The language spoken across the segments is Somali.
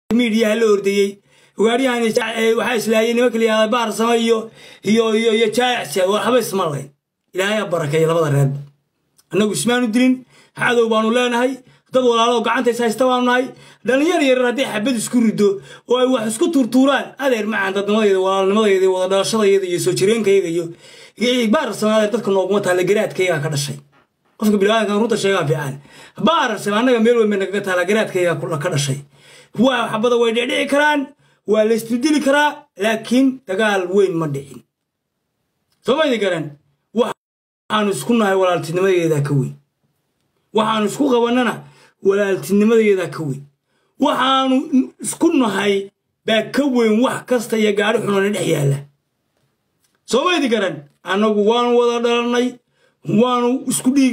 miidiyaha la ordayey ugaaryahan waxaa islaayay nimanka layihahda baarsama iyo iyo iyo iyo jaacsa waxba ismalayn ilaahay ha barakeeya labada reerba annagu ismaanu dilin cadow baanu leenahay dad walaaloo gacantays haysta baanu nahay dhallinyar yarar hadday xabad isku riddo oo ay wax isku tuurtuuraan adeer macaan dadnimadeeda walaalnimadeeda iyo wada dhalashadayada iyo soo jireenkayga iyo baarsama adeer dadka nooguma taalla garaadkaygaa ka dhashay qofka bilaadanka runta sheegaa fiican baarsama annaga meel weyn bay nagaga taalla garaadkaygaa ka dhashay waa xabada way dhicdhici karaan waa la isdildili karaa laakiin dagaal weyn ma dhicin somaydi garan waxaanu isku nahay walaaltinimadeedaa ka weyn waxaanu isku qabannana walaaltinimadeedaa ka weyn waxaanu isku nahay baa ka weyn wax kasta iyo gaadhi xunana dhex yaalla somaydi garan annagu waanu wada dhalannay waanu isku dhiig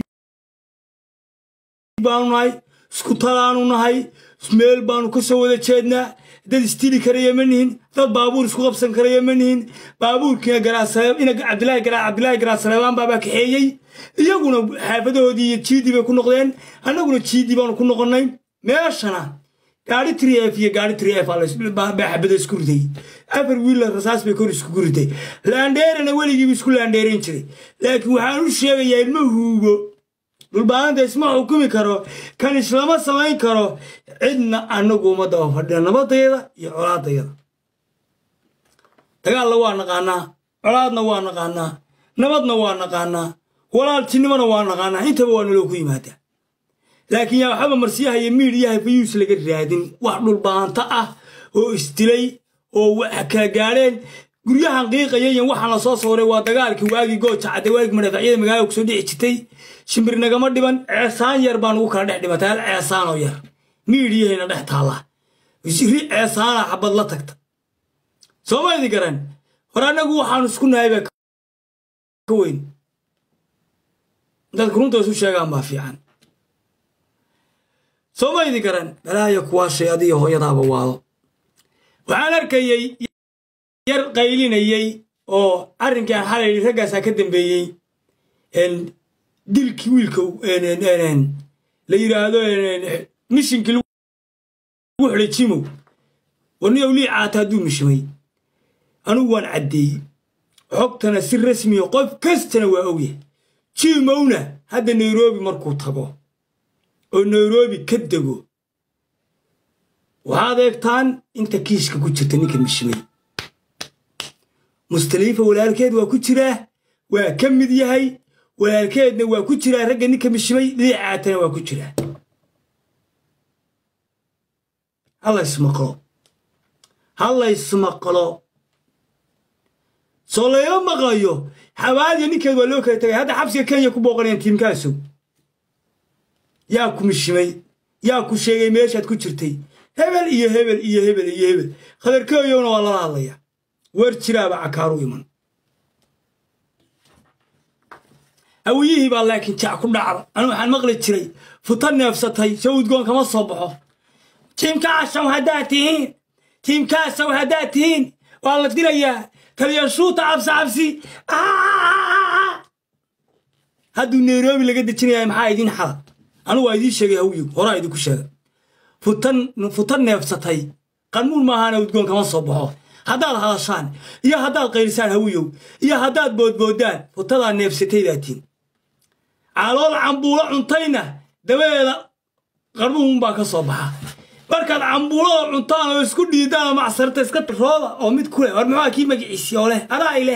baanu nahay isku talaanu nahay meel baanu ka soo wada jeednaa dad istili karaya ma nihin dad baabuur isku qabsan karaya ma nihin baabuurkiina cabdilaahi garaasaleebaan baabaa kaxeeyey iyaguna xaafadahoodii iyo jiidii bay ku noqdeen annaguna jiidii baanu ku noqonnay meeshana gaari tri f iyo gaari tri f baa xabada isku riday afar wiilla rasaas bay kor iskugu riday laandheerana weligiiba isku laandheerayn jiray laakiin waxaan u sheegayaa ilma huugo dhulbaahanta isma xukumi karo kan islama samayn karo cidna annagu uma daba fadhina nabadayada iyo colaadayada dagaalna waa naqaanaa colaadna waa naqaanaa nabadna waa naqaanaa walaaltinimona waa naqaanaa intaba waa naloo ku yimaadaa laakiin yaa waxaba marsiyaha iyo miidhiyaha fayuus laga raadin wax dhulbaahanta ah oo isdilay oo kala gaadheen guryahan qiiqayayan waxaan la soo sooray waa dagaalkii waagii gooja cadde waagii madhaafacyada magaalada kusoo dhici jirtay shimbir nagama dhiban ceesaan yar baa nugu kala dhex dhimatay hal ceesaanoo yar miidhiyahayna dhex taalla ri ceesaana xabad la tagta soomaydi garan hor annagu waxaanu isku nahay baa ka weyn dadka runta isu sheegaan baa fiican soomaydi garan balaaya kuwaashay adiyo hooyadaaba waado waxaan arkayey yar qaylinayey oo arrinkan xalay raggaasaa ka dambeeyey dilkii wiilka la yidhaahdo mishinkii lagu xidhay jimow warniyow lii caata hadduu mishimay anugu waan caddeeyey xogtana si rasmiya qof kastana waa ogyahay jimowna hadda nairobi markuu tago oo nairobi ka dego waxaad eegtaan inta kiiska ku jirta ninka mishimay mustaliifa walaalkeed waa ku jiraa waa ka mid yahay walaalkeedna waa ku jiraa ragga ninka mishimay liicaatana waa ku jiraa hallaysmaqlo hallaysmaqlo soo layma maqlayo xabaadiya ninkeed waa loo kala tagay hadda xabsiga kenya ku booqanayaan tiimkaasu yaa ku mishimay yaa ku sheegay meeshaad ku jirtay hebel iyo hebel iyo hebel iyo hebel khadarkeeyowna waa lala hadlaya weer jiraaba cakaaru iman hawiyihii baa laakiin jac ku dhacda anu waxaan maqli jiray futa neefsatay soo udgoon kama soo baxo tiimkaasaw haddaad tihiin tiimkaasaw haddaad tihiin waa la dilayaa taliyashuuta cabsi cabsi hadduu nairobi laga dejinaya maxaa idiin xada anugu waa idiin sheegay hawiyow horaa idinku sheega futa neefsatay qarmuun maahaana udgoon kama soo baxo haddaad hadashaan iyo haddaad qaylisaan hawiyow iyo haddaad boodboodaan futadaa neefsataydaatiin calool cambuulo cuntayna dabadeeda qarmuhunbaa ka soo baxa markaad cambuulada cuntaan oo isku dhiidaan oo macsarta iska rooda oo mid ku leh war muxuu akii magiciisi oo leh adaa ileh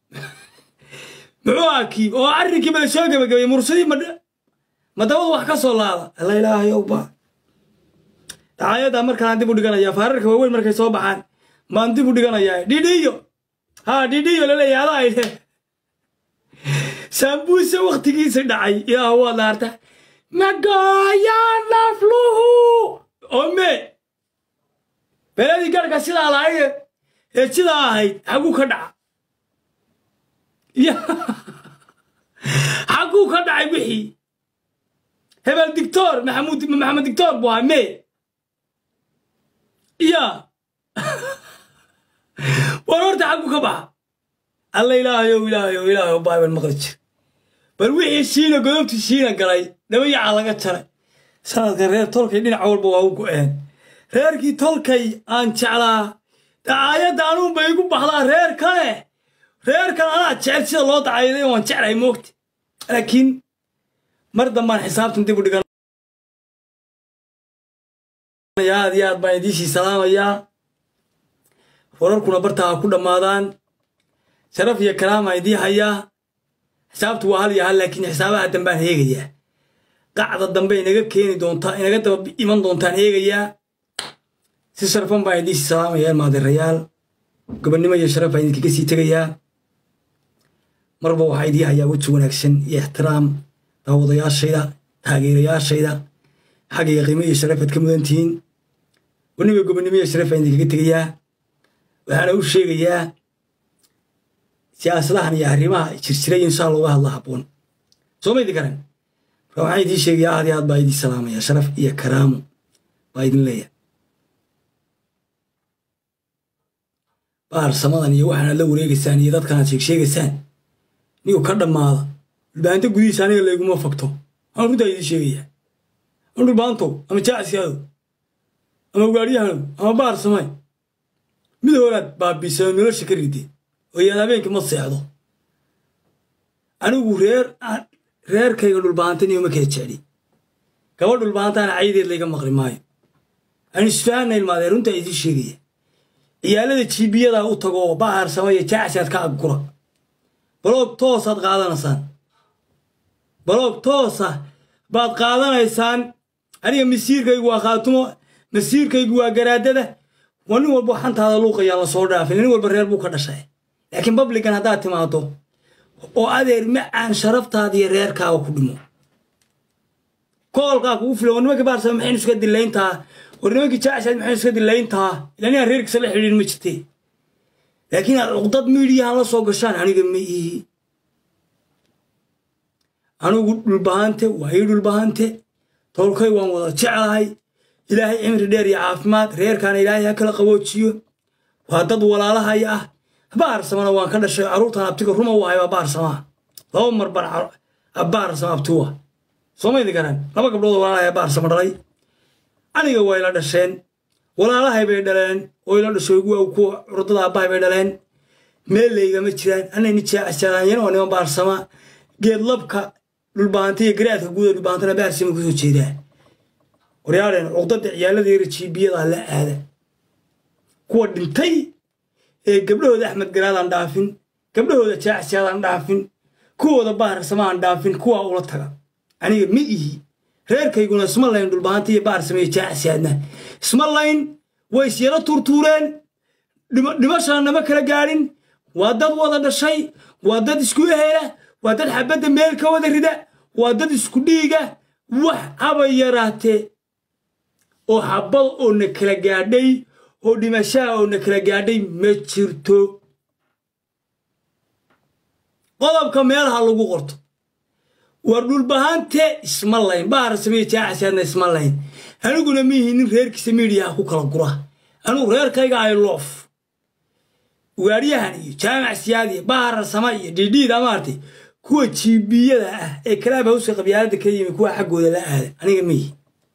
muxuu akii oo arrinkii bala soo gebagabay mursadii ma dabadu wax ka soo laada alla ilaahayowba dacaayaddaa markaan dib u dhiganayaa faararka waaweyn markay soo baxaan maan dib u dhiganayaa dhidhiyo haa dhidhiyo laleeyahay adaa ileh saambuuse wakhtigiisa dhacay ilaah waad laarta magaayaa nafluhu ome beladii garhka sidaa lahayd ee sidaa ahayd xaguu ka dhaca xaguu ka dhacay wixii hebel dictor maxamud maxamed dictor buu ahaa me ya war horta xaguu ka baxa alla ilaahayow ilaahayow ilaahayow baaban maqli jir bal wixii shiina godobtii shiina galay dhabayaca laga jaray sanadkan reer tolkay dhinac walba waa u go'een reerkii tolkay aan jeclaa dacaayadda anuunba igu baxdaa reer kale reerkan anaa jecel sida loo dacaayaday waan jeclahay moogta laakiin mar dambaan xisaabtan dib u dhigan aad iyo aad baan idiisii salaamayaa wararkuna bartaa ha ku dhammaadaan sharaf iyo kalaamaa idii hayaa xisaabtu waa hal iyo hal laakiin xisaabaha dambaan heegayaa qacda dambe inaga keeni doontaa inaga daba iman doontaan eegayaa si sharfan baan idiisii salaamayaa ilmaadirayaal gobonnimo iyo sharaf baan idinkaga sii tegayaa marba waxaa idii hayaa weji wanaagsan iyo ixtiraam daawadayaashayda taageerayaashayda xaggayga qiimo iyo sharafaad ka mudan tihiin waniba gobonnimo iyo sharaf baan idinkaga tegayaa waxaana u sheegayaa siyaasadahan iyo arrimaha jirjiray inshaa looga hadla habboon soo ma idin garan marka waxaan idiin sheegayaa aad iyo aad baa idin salaamaya sharaf iyo karaamo baa idin leeyahay baarsamadan iyo waxaanaad la wareegaysaan iyo dadkanaad sheegsheegaysaan nigu ka dhammaada dhulbaanta gudihiisa aniga layguma fagto waxaan runtaa idiin sheegayaa ama dhulbaantow ama jaacsiyadow ama ugaadhyahanow ama baar samay mid horaad baabiisao nolosha ka rideen oo yaad habeenkii ma seexdo anigu reer reerkayga dhulbaantan iyo ma kala jecli gabadh dhulbaantaana caydeed layga maqli maayo aan isfahanna ilmaadee runtaa idiin sheegaya ciyaalada jiibiyadaa u tago oo bahar samaya jaacsiaad ka aggura baloog toosaad qaadanaysaan baloog toosa baad qaadanaysaan aniga masiirkaygu waa khaatumo masiirkaygu waa garaadada waa nin walba xantaada luuqayaa la soo dhaafin nin walba reer buu ka dhashay laakiin babligan haddaad timaado oo adeer macaan sharaftaada iyo reerkaaga ku dhimo koolkaa kugu filan war nimankii baarsama maxaynu iska dilayntaa war nimankii jaacshaad maxaynu iska dilayntaa ilaa ninaan reerkiisa la xidhiidhin ma jirte laakiin aad cuqdad miidiyahan la soo gashaan aniga ma ihi anigu dhulbahante waa ii dhulbahante tolkay waan wada jeclahay ilaahay cimri dheer iyo caafimaad reerkaana ilaahay ha kala qaboojiyo waa dad walaalahaya ah baarsamana waan ka dhashay carruurtan abtiga ruma u ahay waa baarsamaa laba mar ban baarsama abtuwa soomaydi garan laba gabdhood walaalahay baarsama dhalay aniga waa ila dhasheen walaalahay bay dhaleen oo ila dhashay kuwa curdada aabbahay bay dhaleen meel laygama jiraan anayni jaacasalaanyan oo niman baarsama geedlabka dhulbaanta iyo garaadka guuda dhulbaantana baarsama kusoo jeedaa waryaadheen cuqdada ciyaalada yara jiibiyada la aada kuwa dhintay ee gabdhahooda axmed garaadaan dhaafin gabdhahooda jaacsiyaadaan dhaafin kuwooda baarsamaan dhaafin kuwaa ula taga aniga ma ihi reerkayguna isma layn dhulbaanta iyo baarsamaiyo jaacsiyaadna isma layn way isyara tuurtuureen dhimashana nama kala gaadhin waa dad wada dhashay waa dad isku ehela waa dad xabadda meel ka wada rida waa dad isku dhiiga wax haba yaraatee oo xabad oo na kala gaadhay oo dhimashaha oo na kala gaadhay ma jirto qodobka meelaha lagu qorto war dhulbahante isma layn bahar sameye jaacasaadna isma layn aniguna miihi nin reerkiisa miidiyaha ku kala gura anigu reerkayga ay loof ugaadhyahan iyo jaamac siyaad iyo bahar sama iyo dhidhiida maartay kuwa jiibiyada ah ee kalaab hawska qabyaalada ka yimi kuwa xaggooda la aada aniga miihi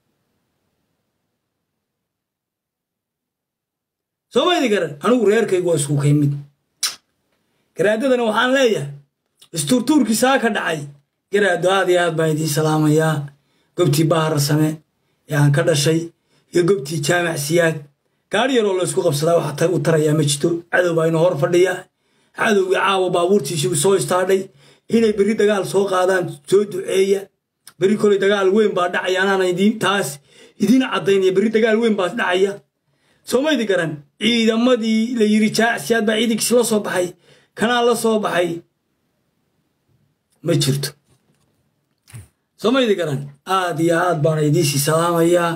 soomaydi garan anigu reerkaygu waa isku kay mid garaadadana waxaan leeyahay istuurtuurkii saa ka dhacay garaado aad iyo aad baan idiin salaamayaa gobtii bahar same ee aan ka dhashay iyo gobtii jaamac siyaad gaari yaroo laysku qabsadaa waxa u tarayaa ma jirto cadow baa inoo hor fadhiya cadowgii caawa baabuurtiisii soo istaadhay inay berri dagaal soo qaadaan soo duceeya berri koley dagaal weyn baa dhacaya anaana idiin taas idiin caddaynaya berri dagaal weyn baa dhacaya soomaydi garan ciidamadii la yidhi jaacsiyaad baa ciidankiisi la soo baxay kanaa la soo baxay ma jirto soomaydi garan aad iyo aad baana idiisii salaamayaa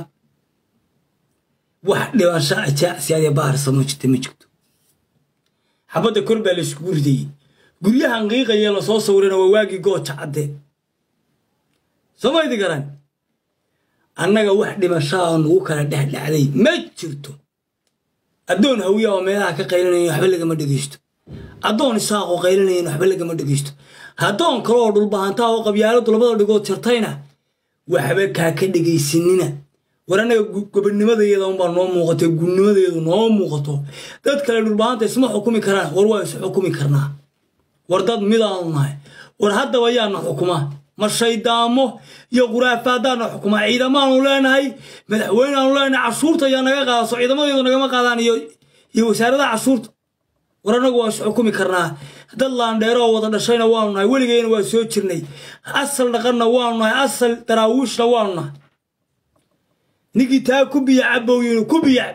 wax dhibansha a jaacsiyaad ee baharsamo jirta ma jirto xabadda kor baa layskugu ridayey guryahan qiiqaya lasoo sawirana waa waagii gooja cadde soomaydi garan annaga wax dhimashaa nugu kala dhexdhacday ma jirto addoon hawiya oo meelaha ka qaylanayan waxba lagama dhegeysto addoon isaaqoo qaylanayan waxba lagama dhegeysto haddoon kale oo dhulbahantaa oo qabyaaladu labada dhigood jartayna waxba kaa ka dhegaysanina war annaga gobonnimadeeda unbaa noo muuqatay gudnimadeedu noo muuqato dad kale dhulbahaanta isma xukumi karaan war waa is xukumi karnaa war dad midaanu nahay war haddaba yaana xukuma ma shaydaamo iyo khuraafaadaana xukuma ciidamaanu leenahay madaxweyneaanu leenahay cashuurta ayaa naga qaadaso ciidamadeedu nagama qaadaan iyo wasaaradaha cashuurta war annagu waa is xukumi karnaa dad laandheeroo wada dhashayna waanu nahay weligeyna waa soo jirnay asal dhaqanna waanu nahay asal daraawiishna waanu nahay ninkii taa ku biya cabowyin ku biya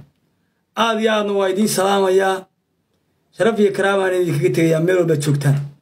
aad iyo aadna waa idiin salaamayaa sharaf iyo karaamaan idinkaga tegayaa meel walbaad joogtaan